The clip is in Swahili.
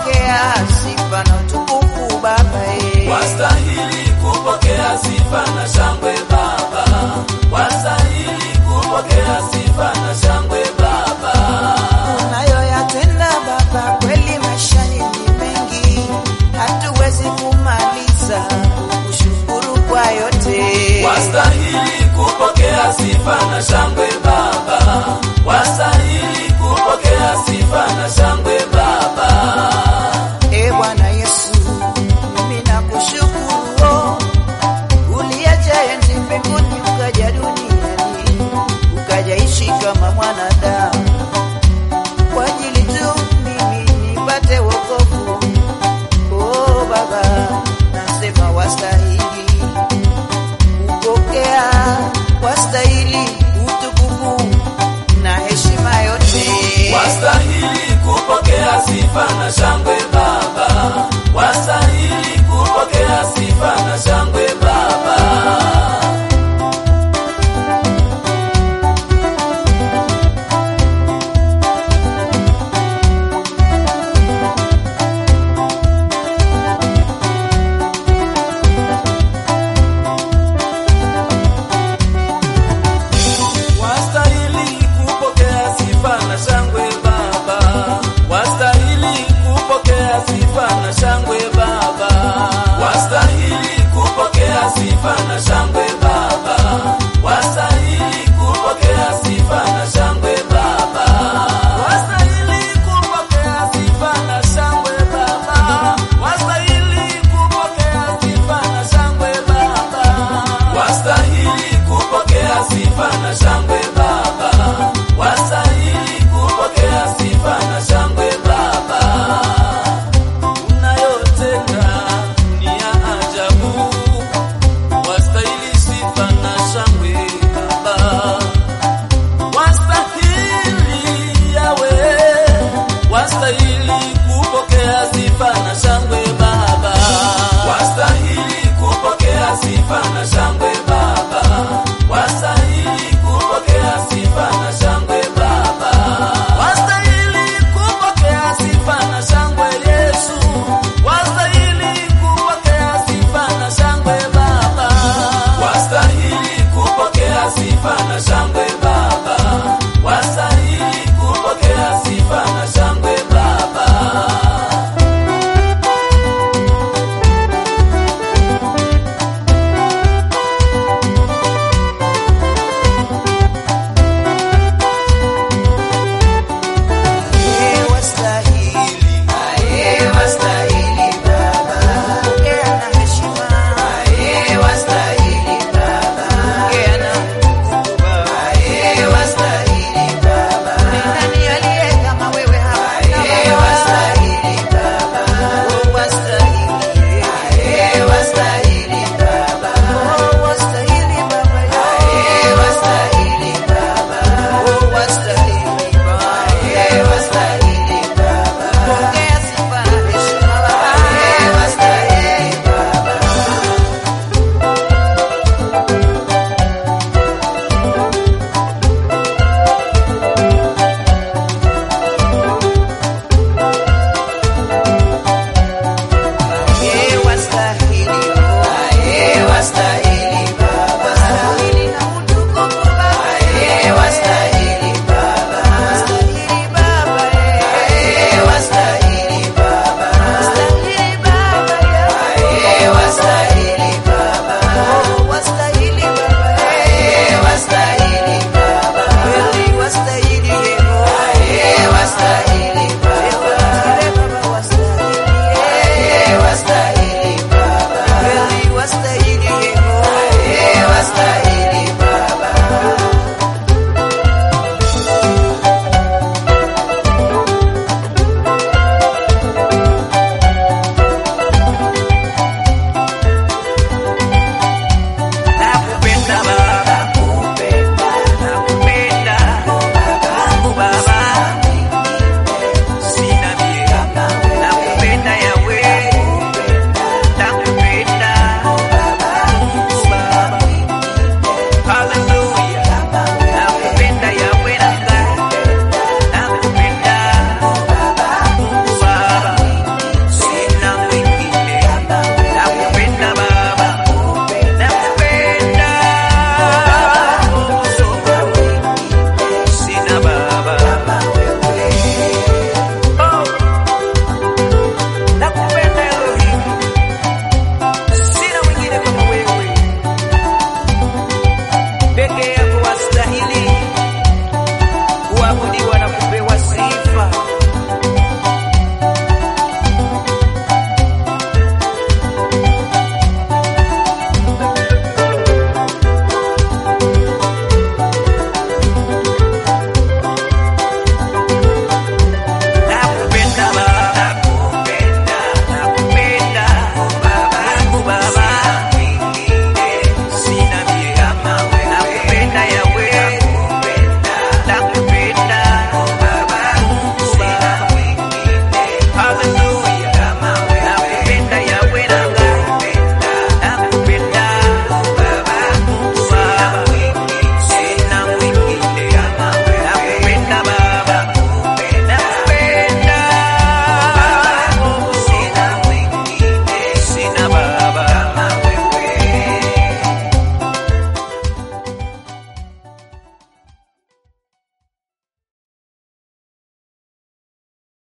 pokea sifa na utukufu Baba. eh. Wastahili kupokea sifa na shangwe Baba, wastahili kupokea sifa na shangwe Baba. Unayoyatenda Baba kweli maishani ni mengi, hatuwezi kumaliza kushukuru kwa yote. Wastahili kupokea sifa na shangwe Baba, wastahili kupokea sifa na shangwe Baba. E Bwana Yesu, mimi nakushukuru, uliacha enzi mbinguni ukaja duniani ukajaishi kama mwanadamu kwa ajili tu mimi nipate wokovu. Oh Baba, nasema wastahili kupokea, wastahili utukufu na heshima yote. Wastahili kupokea sifa na shangwe Baba, wastahili kupokea sifa na shangwe Baba.